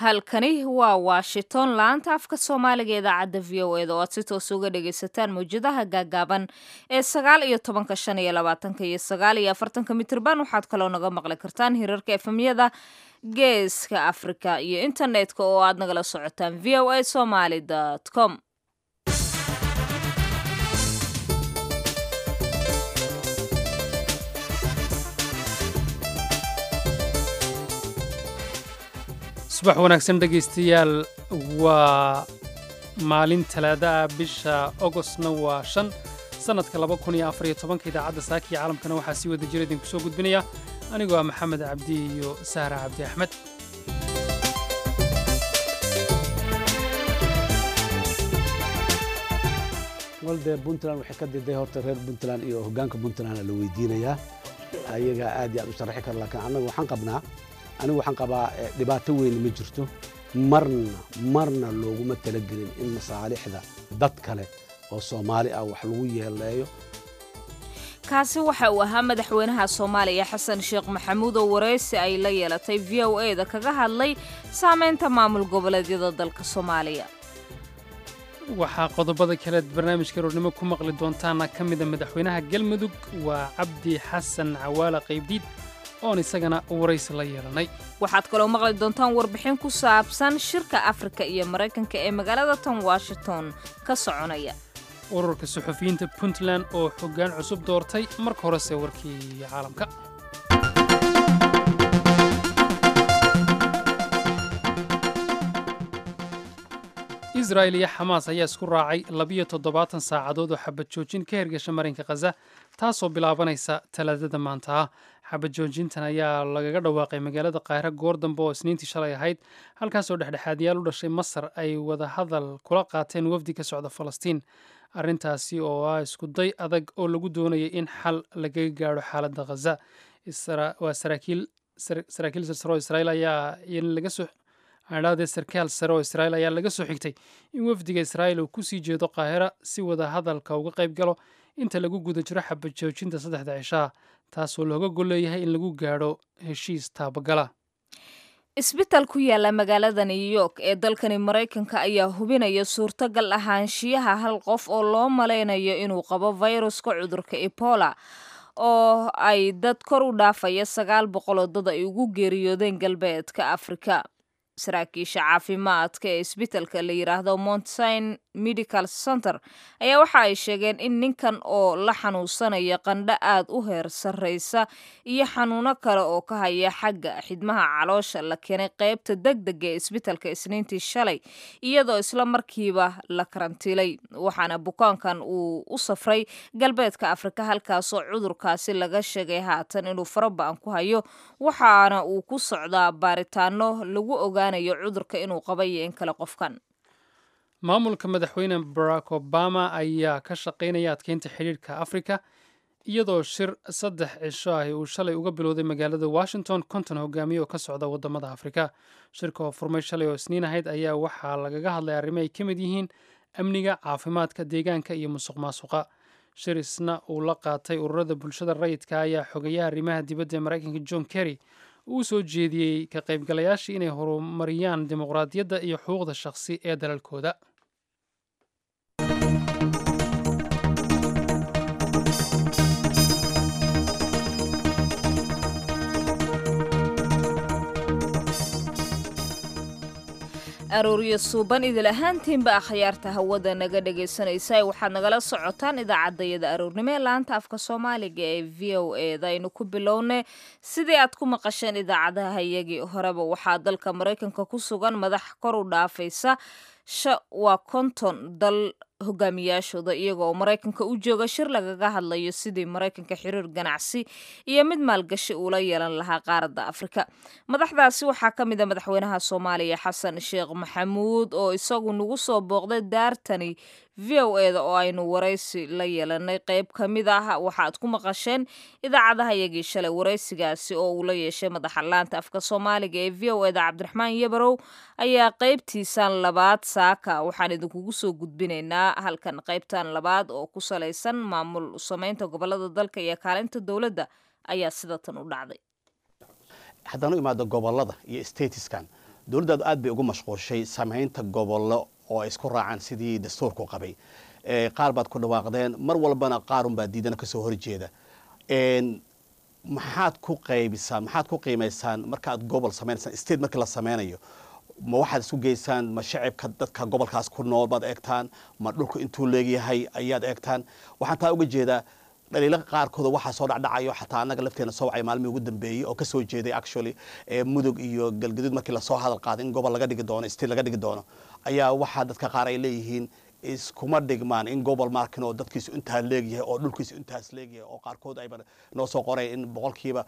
halkani waa washington laanta afka soomaaliga ee idaacadda v o eda oo aad si toos uga dhagaysataan mawjadaha gaagaaban ee sagaal iyo tobanka shan iyo labaatanka iyo sagaal iyo afartanka mitirban waxaad kaloo naga maqli kartaan hirarka efemyada geeska afrika iyo internetka oo aad nagala socotaan v o a somaly com subax wanaagsan dhegaystayaal waa maalin talaada ah bisha ogostna waa shan sannadka laba kun iyo afar iyo tobanka idaacadda saaka iyo caalamkana waxaa sii wada jira idinku soo gudbinaya anigoo ah maxamed cabdi iyo sahra cabdi axmed walde puntland waxay ka diday horta reer puntland iyo hoggaanka puntland la weydiinayaa ayagaa aad iyo aad u sharaxi kara laakiin annaga waxaan qabnaa anigu waxaan qabaa dhibaato weyn ma jirto marna marna looguma talagelin in masaalixda dad kale oo soomaali ah wax lagu yeeleeyo kaasi waxa uu ahaa madaxweynaha soomaaliya xasan sheekh maxamuud oo waraysi ay la yeelatay v o e da kaga hadlay saamaynta maamul goboleedyada dalka soomaaliya waxaa qodobada kaleed barnaamijka roornimo ku maqli doontaana ka mida madaxweynaha galmudug waa cabdi xasan cawaala qaybdiid oon isagana waraysi la yeelanay waxaad kaloo maqli doontaan warbixin ku saabsan shirka afrika iyo maraykanka ee magaalada tan washington ka soconaya ururka suxufiyiinta puntland oo xoggaan cusub doortay marka horese warkii caalamka israa'il iyo xamaas ayaa isku raacay labiyo toddobaatan saacadood oo xabad joojin ka hergasha marinka khaza taasoo bilaabanaysa talaadada maanta ah xabad joojintan ayaa lagaga dhawaaqay magaalada kaahira goor dambe oo isniintii shalay ahayd halkaasoo dhexdhexaadyaal u dhashay masar ay wada hadal kula qaateen wafdi ka socda falastiin arrintaasi oo ah iskuday adag oo lagu doonayay in xal lagaga gaadho xaaladda khaza waa saraakiil sarsaro israiil ayaa laga soo adhaadee sarkaal sare oo israa'iil ayaa laga soo xigtay in wafdiga israa'iil uu ku sii jeedo qaahira si wada hadalka uga qayb galo inta lagu guda jiro xabad joojinta saddexda cishaha taasoo looga gol leeyahay in lagu gaadho heshiis taabagala isbitaal ku yaala magaalada new york ee dalkani maraykanka ayaa hubinaya suurtagal ahaanshiyaha hal qof oo loo malaynayo inuu qabo fayruska cudurka ebola oo ay dad kor u dhaafaya sagaal boqoloo dad ay ugu geeriyoodeen galbeedka afrika saraakiisha caafimaadka ee isbitaalka la yidhaahdo montsin medical center ayaa waxa ay sheegeen in ninkan oo la xanuunsanaya qandho aad u heer sarreysa iyo xanuuno kale oo ka haya xagga xidmaha caloosha la keenay qaybta deg dega ee isbitaalka isniintii shalay iyadoo isla markiiba la karantiilay waxaana bukaankan uu u safray galbeedka afrika halkaasoo cudurkaasi laga sheegay haatan inuu faraba-an ku hayo waxaana uu ku socdaa baaritaano lagu ogaanayo cudurka inuu qabay iyo in kale qofkan maamulka madaxweyne barack obama ayaa ka shaqaynaya adkeynta xidhiirhka afrika iyadoo shir saddex cisho ahi uu shalay uga bilowday magaalada washington konton hogaamiye oo ka socda wadamada afrika shirka oo furmay shalay oo isniin ahayd ayaa waxaa lagaga hadlay arrimo ay ka mid yihiin amniga caafimaadka deegaanka iyo musuq maasuqa shir isna uu la qaatay ururada bulshada rayidka ayaa xogayaha arrimaha dibadda ee maraykanka john kerry uu soo jeediyey ka qaybgalayaashii inay horumariyaan dimuqraadiyadda iyo xuquuqda shakhsi ee dalalkooda arooryo suuban idil ahaantiinba akhyaarta hawada naga dhagaysanaysa waxaad nagala socotaan idaacaddayada aroornimo ee laanta afka soomaaliga ee v o e da aynu ku bilownay sidii aad ku maqasheen idaacadaha iyagii horeba waxaa dalka maraykanka ku sugan madax kor u dhaafaysa waa konton dal hogaamiyaashooda iyagoo maraykanka u jooga shir lagaga hadlayo sidii maraykanka xiriir ganacsi iyo mid maalgashi uula yeelan lahaa qaaradda afrika madaxdaasi waxaa ka mid a madaxweynaha soomaaliya xasan sheekh maxamuud oo isagu nagu soo booqday daartani v o e da oo aynu waraysi la yeelanay qeyb ka mid ah waxaad ku maqasheen idaacadaha yagii shalay waraysigaasi oo uu la yeeshay madaxa laanta afka soomaaliga ee v o e da cabdiraxmaan yabarow ayaa qeybtiisan labaad saaka waxaan idinkugu soo gudbinaynaa halkan qaybtan labaad oo ku salaysan maamul samaynta gobolada dalka iyo kaalinta dowladda ayaa sida tan u dhacday haddaan u imaado gobolada iyo stateskan dowladdaadu aad bay ugu mashquulshay samaynta gobollo oo ay isku raacaan sidii dastuurku qabay qaar baad ku dhawaaqdeen mar walbana qaarunbaa diidana kasoo horjeeda maxaad ku qaybisaan maxaad ku qiimaysaan markaaad gobol sameynaysaan state markii la sameynayo ma waxaad isu geysaan ma shacibka dadka gobolkaas ku nool baad eegtaan ma dhulku intuu leegyahay ayaad eegtaan waxaan taa uga jeedaa dhaliila qaarkooda waxaa soo dhacdhacayo xataa annaga lafteena soo wacay maalmihii ugu dambeeyey oo kasoo jeeday actually mudug iyo galgaduud markii lasoo hadal qaaday in gobol laga dhigi doono state laga dhigi doono ayaa waxaa dadka qaar ay leeyihiin iskuma dhigmaan in gobol markin oo dadkiisu intaa leegyahay oo dhulkiisu intaas leegyahay oo qaarkood ayba noo soo qoray in boqolkiiba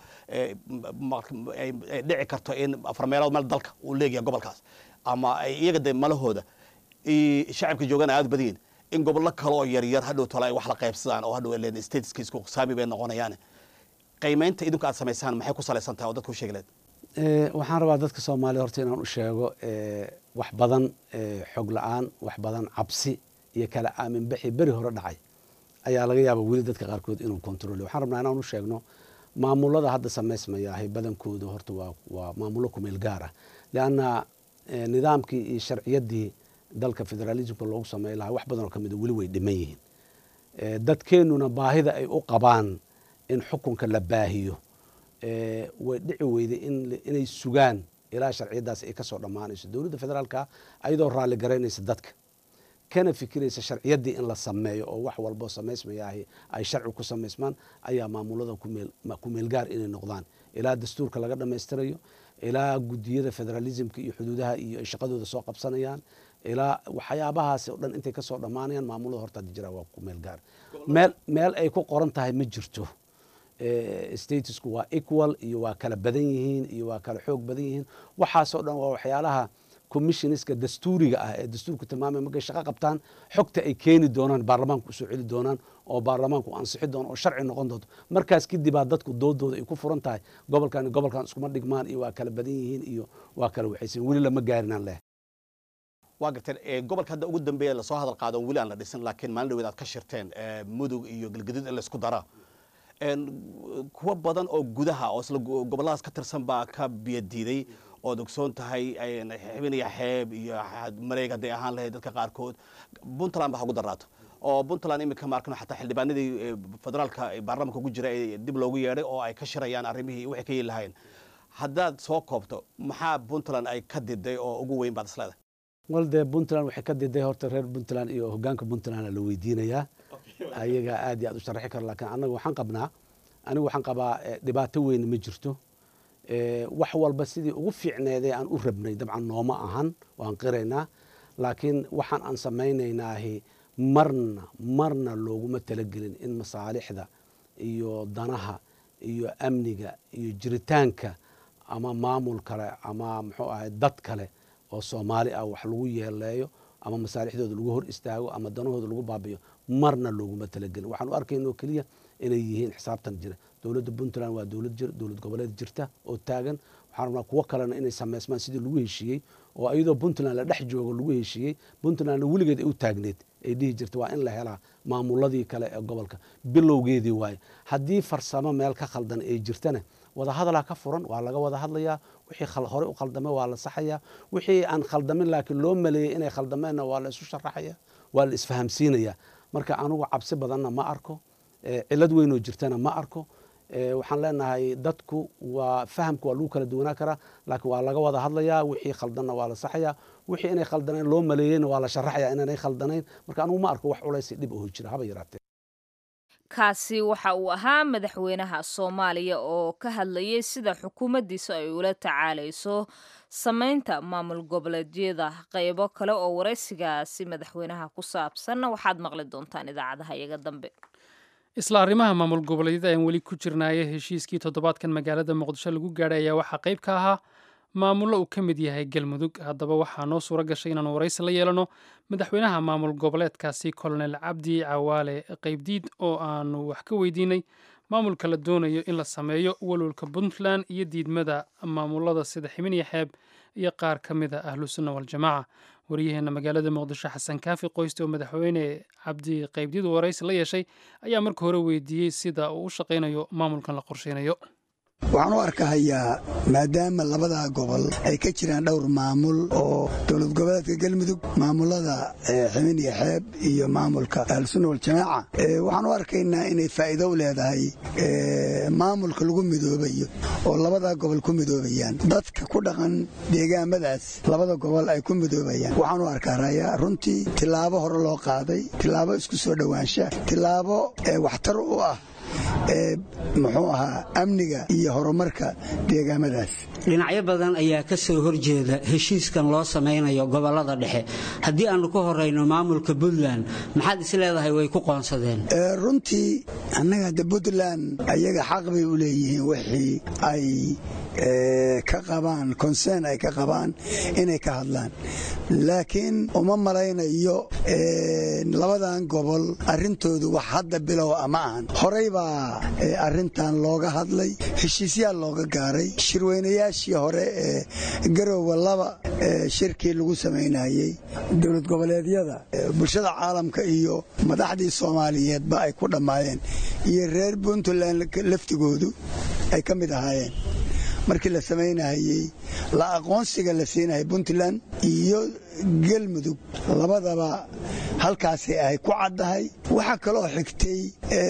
ay dhici karto in afar meelood meel dalka uu leegyahay gobolkaas ama ay iyaga de malahooda shacabka joogana aad badiyin in gobollo kale oo yaryar hadhow tole ay wax la qaybsadaan oo hadhow len stateska isku saami bay noqonayaan qiimaynta idinku aad samaysaan maxay ku salaysan tahay oo dadku sheegi leed waxaan rabaa dadka soomaaliya horta inaan u sheego wax badan xog la-aan wax badan cabsi iyo kala aaminbaxi beri hore dhacay ayaa laga yaaba weli dadka qaarkood inuu kontrole waxaan rabnaa inaan u sheegno maamulada hadda samaysmayaahay badankooda horta waa waa maamulo kumeel gaar ah leanna nidaamkii iyo sharciyaddii dalka federalismka loogu samey lahaa wax badan oo ka mida weli way dhiman yihiin dadkeennuna baahida ay u qabaan in xukunka la baahiyo way dhici weyday inay sugaan ilaa sharciyadaas ay kasoo dhammaanayso dowladda federaalka ayadoo raalli garaynaysa dadka kana fikiraysa sharciyaddii in la sameeyo oo wax walboo samaysmayaahi ay sharci ku samaysmaan ayaa maamulada kumeelgaar inay noqdaan ilaa dastuurka laga dhammaystirayo ilaa gudiyada federalismka iyo xuduudaha iyo ay shaqadooda soo qabsanayaan ilaa waxyaabahaasi o dhan intay kasoo dhammaanayaan maamulada horta jira waa kumeelgaar meel meel ay ku qoran tahay ma jirto statusku waa equal iyo waa kala badan yihiin iyo waa kala xoog badan yihiin waxaasoo dhan waa waxyaalaha commissioneska dastuuriga ah ee dastuurku tilmaamay markay shaqo qabtaan xogta ay keeni doonaan baarlamaanku usoo celi doonaan oo baarlamaanku ansixi doono oo sharci noqon doonto markaas kadibaa dadku doodooda ay ku furan tahay gobolkan gobolkan iskuma dhigmaan iyo waa kala badan yihiin iyo waa kala waxaysan weli lama gaarinaan leh waa garteen gobolka hadda ugu dambeeya lasoo hadal qaado weli aan la dhisin laakiin maalin dhaweed aad ka shirteen mudug iyo galgaduud in laysku dara kuwa badan oo gudaha oo isla gobolladaas ka tirsan baa ka biyadiiday ood ogsoon tahay xibinaya xeeb iyo mareeg hadday ahaan lahayd dadka qaarkood puntland ba ha ugu daraato oo puntland iminka maarkano xataa xildhibaanadii federaalka baarlamanka ugu jira ee dib loogu yeedhay oo ay ka shirayaan arrimihii waxay ka yeeli lahayn haddaad soo koobto maxaa puntland ay ka diday oo ugu weyn baad isleedahay wal dee puntland waxay ka diday horta reer puntland iyo hogaanka puntland la weydiinayaa ayaga aad iyo aad u sharaxi karo laakiin annaga waxaan qabnaa anigu waxaan qabaa dhibaato weyn ma jirto wax walba sidii ugu fiicneedee aan u rabnay dabcan nooma ahan waan qiraynaa laakiin waxaan aan samaynaynaahi marna marna looguma talagelin in masaalixda iyo danaha iyo amniga iyo jiritaanka ama maamul kale ama muxuu ahay dad kale oo soomaali ah wax lagu yeeleeyo ama masaalixdooda lagu hor istaago ama danahooda lagu baabiyo marna looguma talagelin waxaan u arkayna oo keliya inay yihiin xisaabtan jira dowladda puntland waa dowlad jir dowlad goboleed jirta oo taagan waxaan rabnaa kuwo kalena inay samaysmaan sidii lagu heshiiyey oo iyadoo puntland la dhex joogo lagu heshiiyey puntlandna weligeed ay u taagneed ay dhihi jirta waa in la helaa maamuladii kale ee gobolka bilowgeedii waaye haddii farsamo meel ka khaldan ay jirtana wadahadalaa ka furan waa laga wada hadlayaa wixii horey u khaldamay waa la saxayaa wixii aan khaldamin laakiin loo maleeyey inay khaldameenna waa la isu sharaxaya waa la isfahamsiinayaa marka anugu cabsi badanna ma arko cilad weynoo jirtana ma arko waxaan leenahay dadku waa fahamka waa lagu kala duwanaa karaa laakiin waa laga wada hadlayaa wixii khaldanna waa la saxayaa wixii inay khaldanayn loo maleeyeyna waa la sharaxaya inaanay khaldanayn marka anugu ma arko wax culaysi dhib oho jira haba yaraatee kaasi waxa uu ahaa madaxweynaha soomaaliya oo ka hadlayay sida xukuumaddiisa ay ula tacaalayso samaynta maamul goboleedyada qaybo kale oo waraysigaasi madaxweynaha ku saabsanna waxaad maqli doontaan idaacadaha iyaga dambe isla arrimaha maamul goboleedyada aan weli ku jirnaaye heshiiskii toddobaadkan magaalada muqdisho lagu gaadhay ayaa waxaa qayb ka ahaa maamullo uu ka mid yahay galmudug haddaba waxaa noo suuro gashay inaanu waraysi la yeelano madaxweynaha maamul goboleedkaasi kolonel cabdi cawaale qaybdiid oo aanu wax ka weydiinay maamulka la doonayo in la sameeyo walwalka puntland iyo diidmada maamulada sida ximiniya xeeb iyo qaar ka mid a ahlu sunna waljamaaca waryaheena magaalada muqdisho xasan kaafi qoyste oo madaxweyne cabdi qaybdiid waraysi la yeeshay ayaa marka hore weydiiyey sida uu u shaqaynayo maamulkan la qorsheynayo waxaan u arkahayaa maadaama labadaa gobol ay ka jiraan dhowr maamul oo dowlad goboleedka galmudug maamulada ximin iyo xeeb iyo maamulka ahlusunna waljamaaca waxaan u arkaynaa inay faa'iido u leedahay maamulka lagu midoobayo oo labadaa gobol ku midoobayaan dadka ku dhaqan deegaamadaas labada gobol ay ku midoobayaan waxaan u arkaa raya runtii tilaabo hore loo qaaday tilaabo isku soo dhowaansha tilaabo waxtar u ah muxuu ahaa amniga iyo horumarka deegaamadaas dhinacyo badan ayaa ka soo horjeeda heshiiskan loo samaynayo gobolada dhexe haddii aannu ka horayno maamulka puntland maxaad is leedahay way ku qoonsadeen runtii annaga de puntland ayaga xaq bay u leeyihiin wixii ay ka qabaan consern ay ka qabaan inay ka hadlaan laakiin uma malaynayo labadan gobol arrintoodu wax hadda bilow a ma ahan horey baa arrintan looga hadlay heshiisyaal looga gaaray shirweynayaashii hore ee garoowa laba shirkii lagu samaynayey dowlad goboleedyada bulshada caalamka iyo madaxdii soomaaliyeedba ay ku dhammaayeen iyo reer puntland laftigoodu ay ka mid ahaayeen markii la samaynahayey la aqoonsiga la siinayay puntland iyo galmudug labadaba halkaasay ahay ku caddahay waxaa kaloo xigtay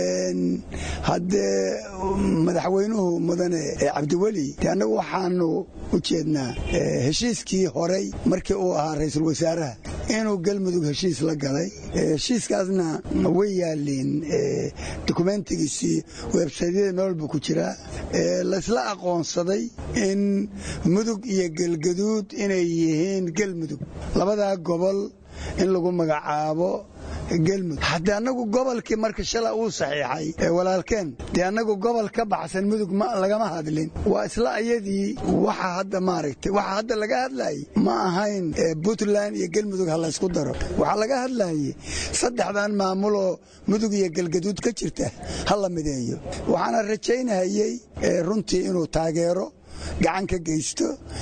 haddee madaxweynuhu mudane cabdiweli de annagu waxaanu u jeednaa heshiiskii horey markii uu ahaa ra'iisul wasaaraha inuu galmudug heshiis la galay heshiiskaasna way yaaliin dokumentigiisii websaydyada meel walba ku jiraa laysla aqoonsaday in mudug iyo galgaduud inay yihiin galmudug labadaa gobol in lagu magacaabo gelmudug haddee annagu gobolkii marka shala uu saxiixay ee walaalkeen dee annagu gobol ka baxsan mudug lagama hadlin waa isla ayadii waxa hadda maaragtay waxa hadda laga hadlayay ma ahayn puntland iyo gelmudug ha laysku daro waxaa laga hadlayay saddexdan maamuloo mudug iyo galgaduud ka jirta ha la mideeyo waxaana rajaynahayey runtii inuu taageero gacan ka geysto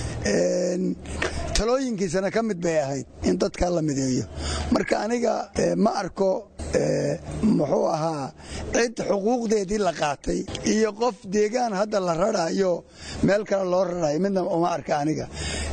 talooyinkiisana ka mid bay ahayd in dadka la mideeyo marka aniga ma arko muxuu ahaa cid xuquuqdeedii la qaatay iyo qof deegaan hadda la rarayo meel kale loo rarayo midna uma arka aniga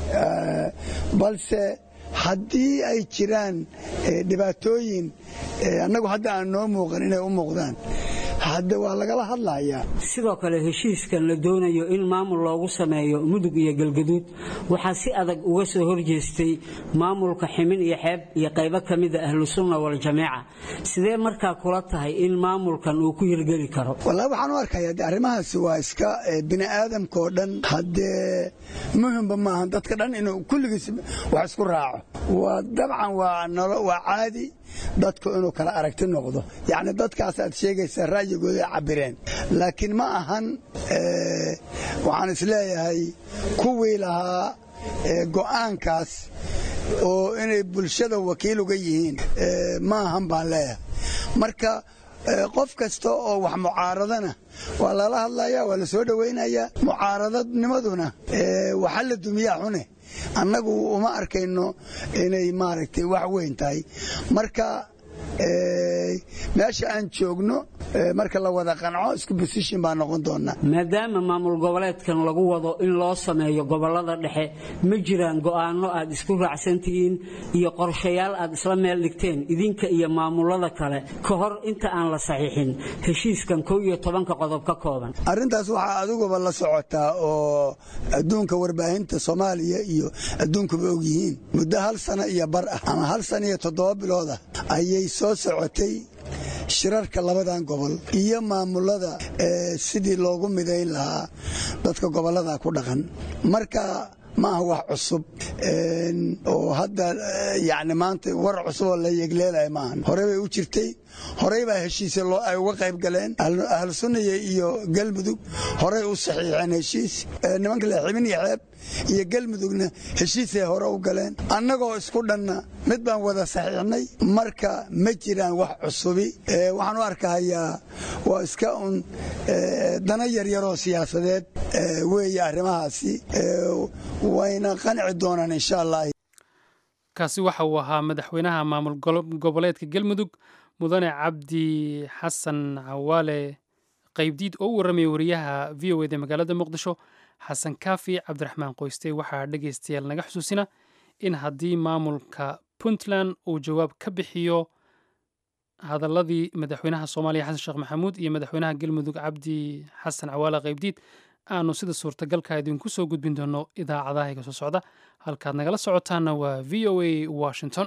balse haddii ay jiraan dhibaatooyin annagu hadda aan noo muuqan inay u muuqdaan hadde waa lagala hadlayaa sidoo kale heshiiskan la doonayo in maamul loogu sameeyo mudug iyo galgaduud waxaa si adag uga soo horjeestay maamulka ximin iyo xeeb iyo qaybo ka mida ahlusunna waljamaaca sidee markaa kula tahay in maamulkan uu ku hirgeli karo wallaahi waxaan u arkayaa de arrimahaasi waa iska bini aadamkaoo dhan haddee muhimba maahan dadka dhan inuu kulligiis wax isku raaco waa dabcan waa caadi dadku inuu kala aragti noqdo yacni dadkaas aad sheegaysaa ra'yigooda ay cabbireen laakiin ma ahan waxaan isleeyahay kuwii lahaa go'aankaas oo inay bulshada wakiil uga yihiin ma ahan baan leeyahay marka qof kasta oo wax mucaaradana waa lala hadlayaa waa la soo dhowaynayaa mucaaradadnimaduna waxa la dumiyaa xune annagu uma arkayno inay maaragtay wax weyn tahay marka meesha aan joogno marka la wada qanco isku bosishin baa noqon doonaa maadaama maamul goboleedkan lagu wado in loo sameeyo gobolada dhexe ma jiraan go'aano aad isku raacsan tihiin iyo qorshayaal aad isla meel dhigteen idinka iyo maamulada kale ka hor inta aan la saxiixin heshiiskan kow iyo tobanka qodob ka kooban arrintaas waxaa adiguba la socotaa oo adduunka warbaahinta soomaaliya iyo adduunkuba og yihiin muddo hal sano iyo bar ah ama hal sano iyo toddoba bilood ah ayay soo socotay shirarka labadan gobol iyo maamulada sidii loogu midayn lahaa dadka gobollada ku dhaqan marka ma aha wax cusub oo hadda yani maanta war cusub oo la yegleelaya maahan horey bay u jirtay horey baa heshiise ay uga qayb galeen ahlu sunniya iyo galmudug horey u saxiixeen heshiis nimanka le xibin iyo xeeb iyo galmudugna heshiisay hore u galeen annagoo isku dhanna mid baan wada saxiixnay marka ma jiraan wax cusubi waxaan u arkahayaa waa iska un dana yaryaroo siyaasadeed weeye arrimahaasi wayna qanci doonaan insha allah kaasi waxa uu ahaa madaxweynaha maamul goboleedka galmudug mudane cabdi xasan cawaale qaybdiid oo u warramaya wariyaha v o eda magaalada muqdisho xasan kaafi cabdiraxmaan qoyste waxaa dhegaystayaal naga xusuusina in haddii maamulka puntland uu jawaab ka bixiyo hadaladii madaxweynaha soomaaliya xasan sheekh maxamuud iyo madaxweynaha galmudug cabdi xasan cawaala qaybdiid aanu sida suurtagalka idinku soo gudbin doono idaacadaha iga soo socda halkaad nagala socotaana waa v o a washington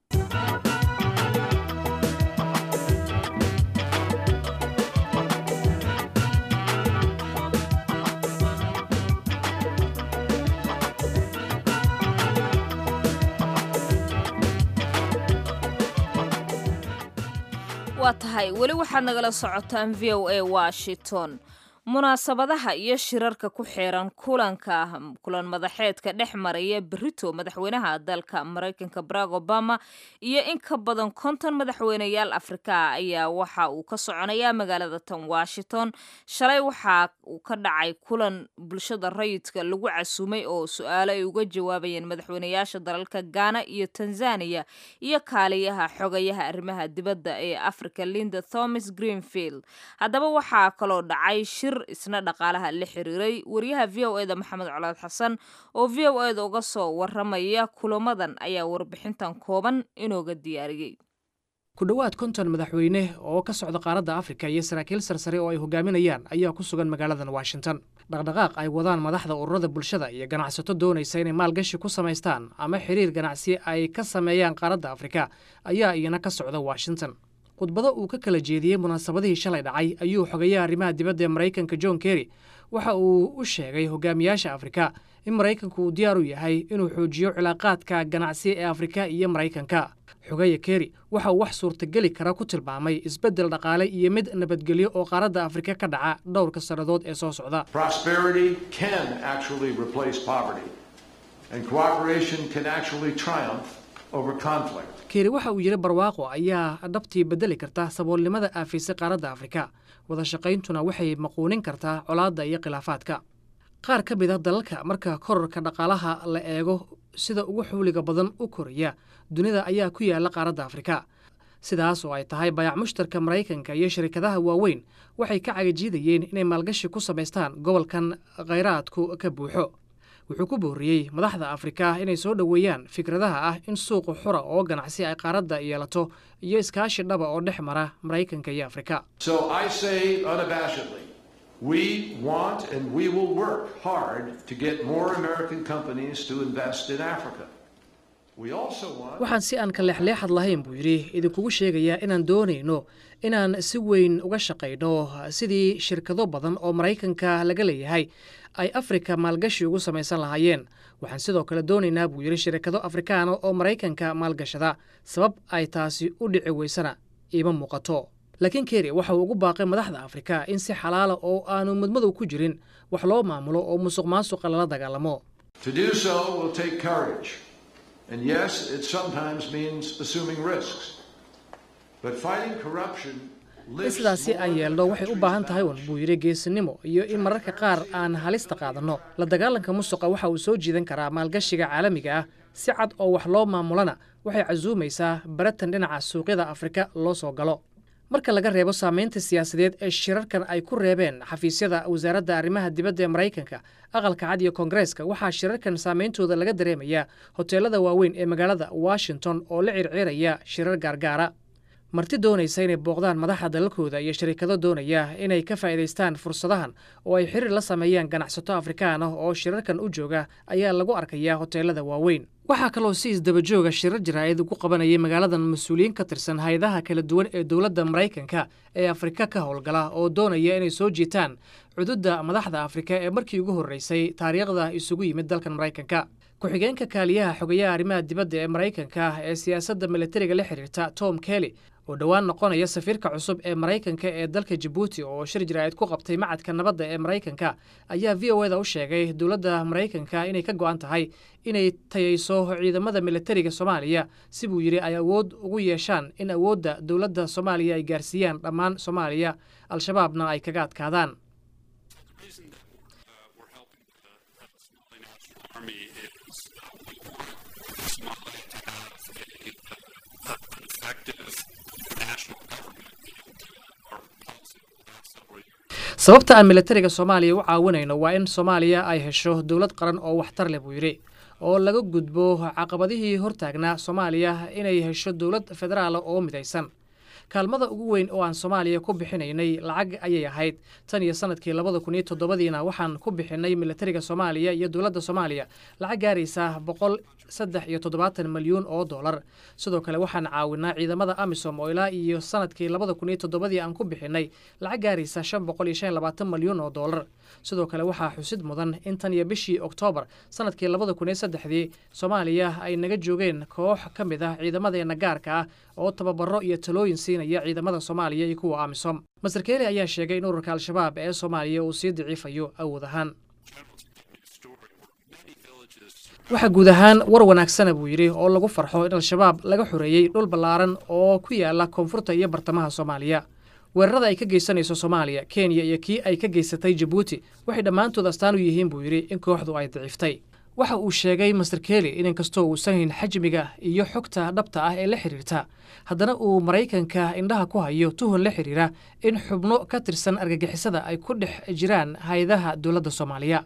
waa tahay weli waxaad nagala socotaan v o a washington munaasabadaha iyo shirarka ku xeeran kulanka kulan madaxeedka dhex maraya berito madaxweynaha dalka maraykanka barack obama iyo in ka badan konton madaxweyneyaal afrika ayaa waxa uu ka soconayaa magaalada tan washington shalay waxa uu ka dhacay kulan bulshada rayidka lagu casuumay oo su-aalo ay uga jawaabayeen madaxweyneyaasha dalalka ghana iyo tanzania iyo kaaliyaha xogayaha arrimaha dibadda ee africa linda thomas greenfield haddaba waxaa kaloo dhacay shir isna dhaqaalaha la xiriiray wariyaha v o eda maxamed colaad xasan oo v o eda uga soo waramaya kulamadan ayaa warbixintan kooban inooga diyaariyey ku dhowaad konton madaxweyne oo ka socda qaaradda afrika iyo saraakiil sarsare oo ay hogaaminayaan ayaa ku sugan magaaladan washington dhaqdhaqaaq ay wadaan madaxda ururada bulshada iyo ganacsato doonaysa inay maalgashi ku samaystaan ama xiriir ganacsi ay ka sameeyaan qaaradda afrika ayaa iyana ka socda washington khudbado uu ka kala jeediyey munaasabadihii shalay dhacay ayuu xogayaha arrimaha dibadda ee maraykanka john kerry waxa uu u sheegay hogaamiyaasha afrika in maraykanku uu diyaar u yahay inuu xoojiyo cilaaqaadka ganacsi ee afrika iyo maraykanka xogaya kerry waxa uu wax suurtageli kara ku tilmaamay isbeddel dhaqaale iyo mid nabadgelyo oo qaaradda afrika ka dhaca dhowrka sannadood ee soo socda keeri waxa uu yidhi barwaaqo ayaa dhabtii beddeli karta saboolnimada aafaysa qaaradda afrika wada shaqayntuna waxay maquunin kartaa colaadda iyo khilaafaadka qaar ka mid a dalalka marka korarka dhaqaalaha la eego sida ugu xuuliga badan u koraya dunida ayaa ku yaalla qaaradda afrika sidaas oo ay tahay bayac mushtarka maraykanka iyo shirkadaha waaweyn waxay ka cagajiidayeen inay maalgashi ku samaystaan gobolkan khayraadku ka buuxo wuxuu ku booriyey madaxda afrika inay soo dhoweeyaan fikradaha ah in suuqa xura oo ganacsi ay qaaradda yeelato iyo iskaashi dhaba oo dhex mara maraykanka iyo afrika waxaan si aan ka leexleexad lahayn buu yidhi idinkugu sheegayaa inaan doonayno inaan si weyn uga shaqayno sidii shirkado badan oo maraykanka laga leeyahay ay afrika maalgashi ugu samaysan lahaayeen waxaan sidoo kale doonaynaa buu yidhi shirkado afrikaana oo maraykanka maalgashada sabab ay taasi u dhici weysana iima muuqato laakiin keri waxa uu ugu baaqay madaxda afrika in si xalaala oo aanu mudmadow ku jirin wax loo maamulo oo musuq maasuqa lala dagaalamo in sidaasi aan yeelno waxay u baahan tahay un buu yidhi geesinimo iyo in mararka qaar aan halista qaadanno la dagaalanka musuqa waxa uu soo jiidan karaa maalgashiga caalamiga ah si cad oo wax loo maamulana waxay casuumaysaa baratan dhinaca suuqyada afrika loo soo galo marka laga reebo saamaynta siyaasadeed ee shirarkan ay ku reebeen xafiisyada wasaaradda arrimaha dibadda ee maraykanka aqalka cad iyo koongareeska waxaa shirarkan saameyntooda laga dareemayaa hoteelada waaweyn ee magaalada washington oo la circiiraya shirar gaargaara marti doonaysa inay booqdaan madaxda dalalkooda iyo shariikado doonaya inay ka faa'iidaystaan fursadahan oo ay xiriir la sameeyaan ganacsato afrikaan ah oo shirarkan u jooga ayaa lagu arkayaa hoteelada waaweyn waxaa kaloo si isdabajooga shirar jaraa'id ugu qabanayay magaaladan mas-uuliyiin ka tirsan hay-adaha kala duwan ee dowladda maraykanka ee afrika ka howlgala oo doonaya inay soo jiitaan cududda madaxda afrika ee markii ugu horreysay taariikhda isugu yimid dalkan maraykanka ku-xigeenka kaaliyaha xogayaha arrimaha dibadda ee maraykanka ee siyaasadda militariga la xiriirta tom kelly oo dhowaan noqonaya safiirka cusub ee maraykanka ee dalka jabuuti oo shir jaraa'id ku qabtay macadka nabadda ee maraykanka ayaa v o eda u sheegay dowladda maraykanka inay ka go'an tahay inay tayayso ciidamada militariga soomaaliya si buu yidhi ay awood ugu yeeshaan in awoodda dowladda soomaaliya ay gaarsiiyaan dhammaan soomaaliya al-shabaabna ay kaga adkaadaan sababta aan milatariga soomaaliya u caawinayno waa in soomaaliya ay hesho dowlad qaran oo waxtar leh buu yidhi oo laga gudbo caqabadihii hortaagnaa soomaaliya inay hesho dowlad federaala oo midaysan kaalmada ugu weyn oo aan soomaaliya ku bixinaynay lacag ayay ahayd tan iyo sanadkii labada kun iyo toddobadiina waxaan ku bixinay milatariga soomaaliya iyo dowladda soomaaliya lacag gaaraysa boqol saddex iyo toddobaatan milyuun oo dollar sidoo kale waxaan caawinaa ciidamada amisom oo ilaa iyo sanadkii labada kun iyo toddobadii aan ku bixinay lacag gaaraysa shan boqol iyo shan iyo labaatan milyuun oo dollar sidoo kale waxaa xusid mudan in tan iyo bishii oktoobar sanadkii labada kun iyo saddexdii soomaaliya ay naga joogeen koox ka mid ah ciidamadeena gaarka ah oo tababaro iyo talooyin siinaya ciidamada soomaaliya iyo kuwa amisom master keeli ayaa sheegay in ururka al-shabaab ee soomaaliya uu sii daciifayo awood ahaan waxaa guud ahaan war wanaagsana buu yidhi oo lagu farxo in al-shabaab laga xoreeyey dhul ballaaran oo ku yaala koonfurta iyo bartamaha soomaaliya weerarada ay ka geysanayso soomaaliya kenya iyo kii ay ka geysatay jabuuti waxay dhammaantood astaan u yihiin buu yidhi in kooxdu ay daciiftay waxa uu sheegay master keli in inkastoo uusan hayn xajmiga iyo xogta dhabta ah ee la xiriirta haddana uu maraykanka indhaha ku hayo tuhun la xiriira in xubno ka tirsan argagixisada ay ku dhex jiraan hay-adaha dowladda soomaaliya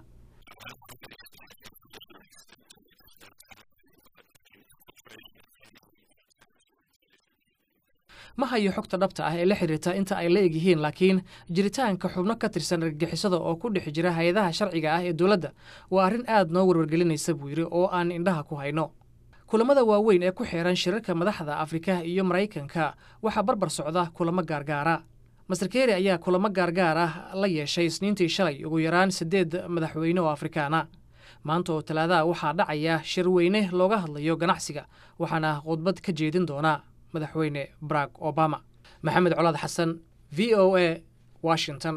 ma hayo xogta dhabta ah ee la xiriirta inta ay la egyihiin laakiin jiritaanka xubno ka tirsan argagixisada oo ku dhex jira hay-adaha sharciga ah ee dowladda waa arrin aad noo warwargelinaysa buu yidhi oo aan indhaha ku hayno kulamada waaweyn ee ku xeeran shirarka madaxda afrika iyo maraykanka waxaa barbar socda kulamo gaargaara master keri ayaa kulamo gaargaar ah la yeeshay isniintii shalay ugu yaraan siddeed madaxweyne oo afrikaana maanta oo talaadaha waxaa dhacaya shir weyne looga hadlayo ganacsiga waxaana khudbad ka jeedin doona madaxweyne barack obama maxamed colaad xasan v o a washington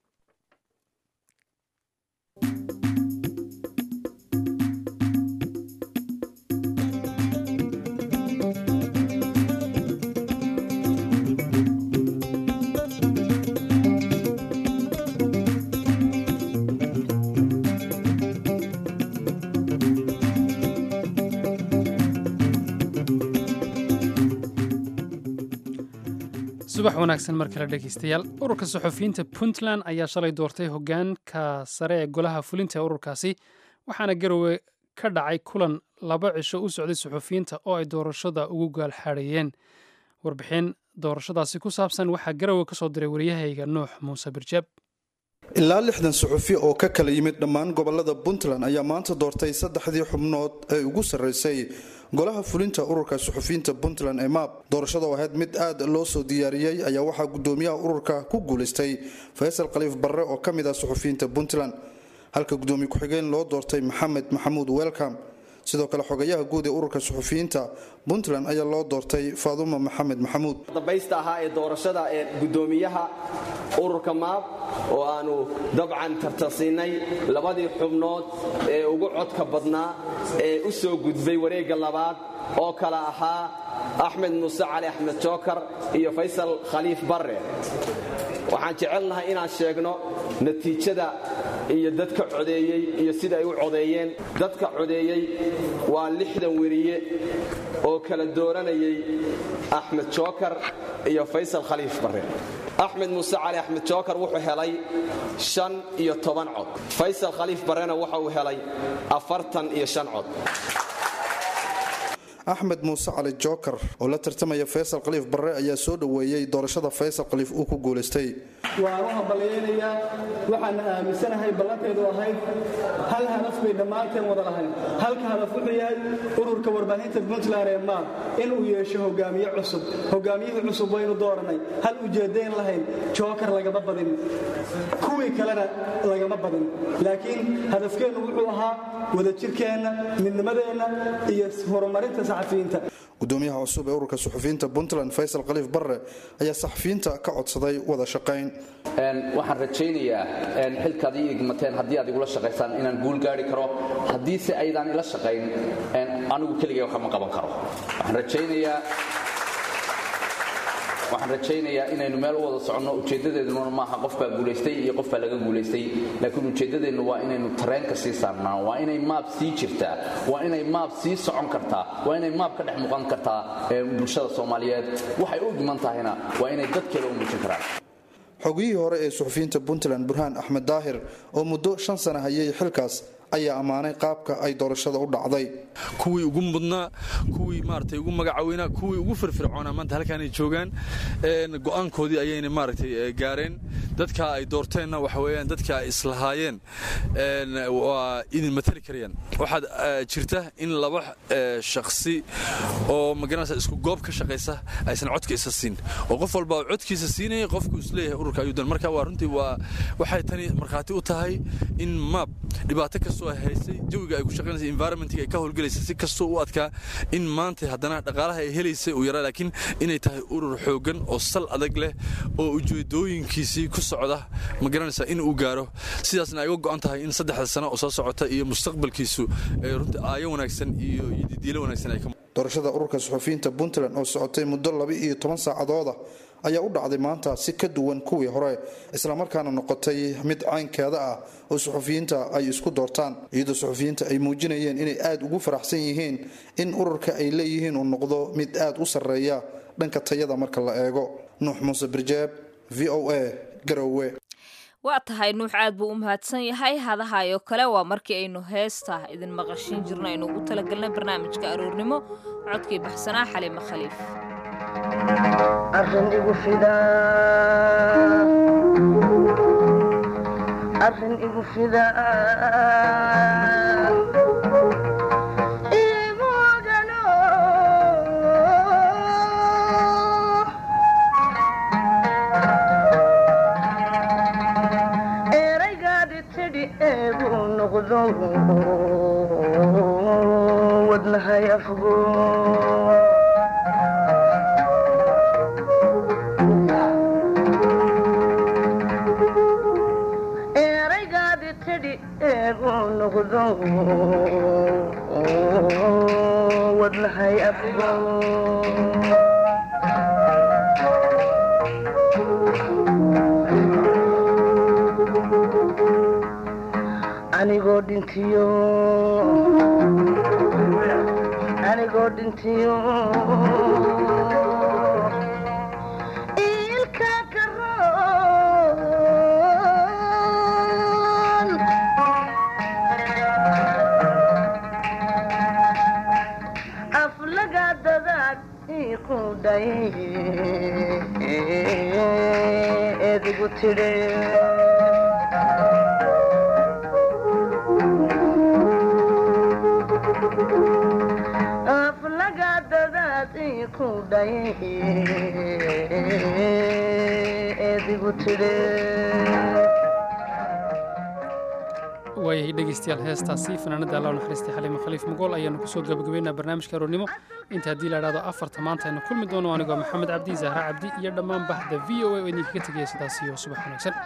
subax wanaagsan mar kale dhegeystayaal ururka suxufiyiinta puntland ayaa shalay doortay hogaanka sare ee golaha fulinta ee ururkaasi waxaana garowe ka dhacay kulan laba cisho u socday suxufiyiinta oo ay doorashada ugu gaalxaadhayeen warbixin doorashadaasi ku saabsan waxaa garowe ka soo diray waryahayga nuux muuse birjaab ilaa lixdan suxufi oo ka kala yimid dhammaan gobolada puntland ayaa maanta doortay saddexdii xubnood ee ugu sarreysay golaha fulinta ururka suxufiyiinta puntland ee maab doorashada oo ahayd mid aad loo soo diyaariyey ayaa waxaa gudoomiyaha ururka ku guulaystay faysal khaliif barre oo ka mid ah suxufiyiinta puntland halka gudoomiye ku-xigeen loo doortay maxamed maxamuud welcom sidoo kale xogayaha guud ee ururka suxufiyiinta puntland ayaa loo doortay faaduma maxamed maxamuud dambaysta ahaa ee doorashada ee gudoomiyaha ururka maab oo aanu dabcan tartasiinay labadii xubnood ee ugu codka badnaa ee u soo gudbay wareegga labaad oo kale ahaa axmed muuse cali axmed jookar iyo faysal khaliif barre waxaan jecelnahay inaan sheegno natiijada iyo dadka codeeyey iyo sida ay u codeeyeen dadka codeeyey waa lixdan weriye oo kala dooranayay axmed jookar iyo faysal khaliif barre axmed muuse cali axmed jookar wuxuu helay shan iyo toban cod faysal khaliif barrena waxa uu helay afartan iyo shan cod axmed muuse cali jookar oo la tartamaya faysal khaliif barre ayaa soo dhoweeyey doorashada faysal khaliif uu ku guulaystay waan u hambalyaynayaa waxaana aaminsanahay ballanteedu ahayd hal hadaf bay dhammaanteen wada lahayn halka hadaf wuxuu yahay ururka warbaahinta puntland ee maal inuu yeesho hogaamiye cusub hogaamiyihii cusub waynu dooranay hal ujeeddayn lahayn jookar lagama badin kuwii kalena lagama badin laakiin hadafkeennu wuxuu ahaa wadajirkeenna midnimadeenna iyo horumarinta saxafiyiinta gudoomiyaha cusub ee ururka suxufiyiinta puntland faysal khaliif barre ayaa saxafiyiinta ka codsaday wada shaqayn waxaan rajaynayaa xilkaad ii igmateen haddii aad igula shaqaysaan inaan guul gaari karo haddiise aydaan ila shaqayn anigu keligay wax ma qaban karo waxaan rajaynayaa waxaan rajaynayaa inaynu meel u wada soconno ujeeddadeeduna maaha qofbaa guulaystay iyo qofbaa laga guulaystay laakiin ujeeddadeennu waa inaynu tareenka sii saarnaa waa inay maab sii jirtaa waa inay maab sii socon kartaa waa inay maab ka dhex muuqan kartaa bulshada soomaaliyeed waxay u dhiman tahayna waa inay dadkeeda u muujin karaan xogiyihii hore ee suxufiyiinta puntland burhaan axmed daahir oo muddo shan sana hayay xilkaas ayaa ammaanay qaabka ay doorashada u dhacday kuwii ugu mudnaa kuwii maaragtay ugu magacaweynaa kuwii ugu firfircoonaa maanta halkaanay joogaan go'aankoodii ayayna maaragtay gaareen dadka ay doorteenna waxa weeyaan dadka ay islahaayeen waa idin matali karayaan waxaad jirta in laba shakhsi oo magaranaysa isku goob ka shaqaysa aysan codka isa siin oo qof walba oo codkiisa siinaya qofku isleeyahay ururka ayuu dan marka waa runtii waa waxay tani markhaati u tahay in maab dhibaato kastoo ay haysay jawiga ay ku shaqaynaysa environmentiga ay ka howlgelaysa si kastoo u adkaa in maanta haddana dhaqaalaha ay helaysay uu yaraa laakiin inay tahay urur xooggan oo sal adag leh oo ujeedooyinkiisii ku socda ma garanaysa in uu gaaro sidaasna ay uga go'an tahay in saddexda sano oo soo socota iyo mustaqbalkiisu runtii aayo wanaagsan iyo didiilo wanaagsan ay ka doorashada ururka suxufiyiinta puntland oo socotay muddo laba iyo toban saacadooda ayaa u dhacday maanta si ka duwan kuwii hore islamarkaana noqotay mid caynkeeda ah oo suxufiyiinta ay isku doortaan iyadoo suxufiyiinta ay muujinayeen inay aada ugu faraxsan yihiin in ururka ay leeyihiin uu noqdo mid aada u sarreeya dhanka tayada marka la eego nuux muuse birjeeb v o a garowe waa tahay nuux aad buu u mahadsan yahay hadahaayoo kale waa markii aynu heesta idin maqashin jirno aynu ugu talagelnay barnaamijka aroornimo codkii baxsanaa xaliime khaliif arrin igu arrin igu fida imugano eraygaadi tidhi eegu noqdo wadnahay afgo eraygaadi tidhi eegu noqdo wadnahay afgo anigoo dhintiyo anigoo dhintiyo ilka karoon aflaga dadaad iiku dhay edigu tidhe aflaga dadaad iiku dhay edigu tidhe waayahay dhegaystayaal heestaasi fanaanada allah u naxariistay xaliime khaliif mugool ayaanu kusoo gabagabaynaa barnaamijka aroornimo inta haddii la idhahdo afarta maanta aynu kulmi doono anigoo maxamed cabdi zahra cabdi iyo dhammaan bahda v o a oo idinkaga tegaya sidaas iyo subax wanaagsan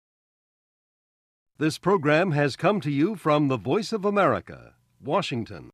This program has come to you from the Voice of America, Washington.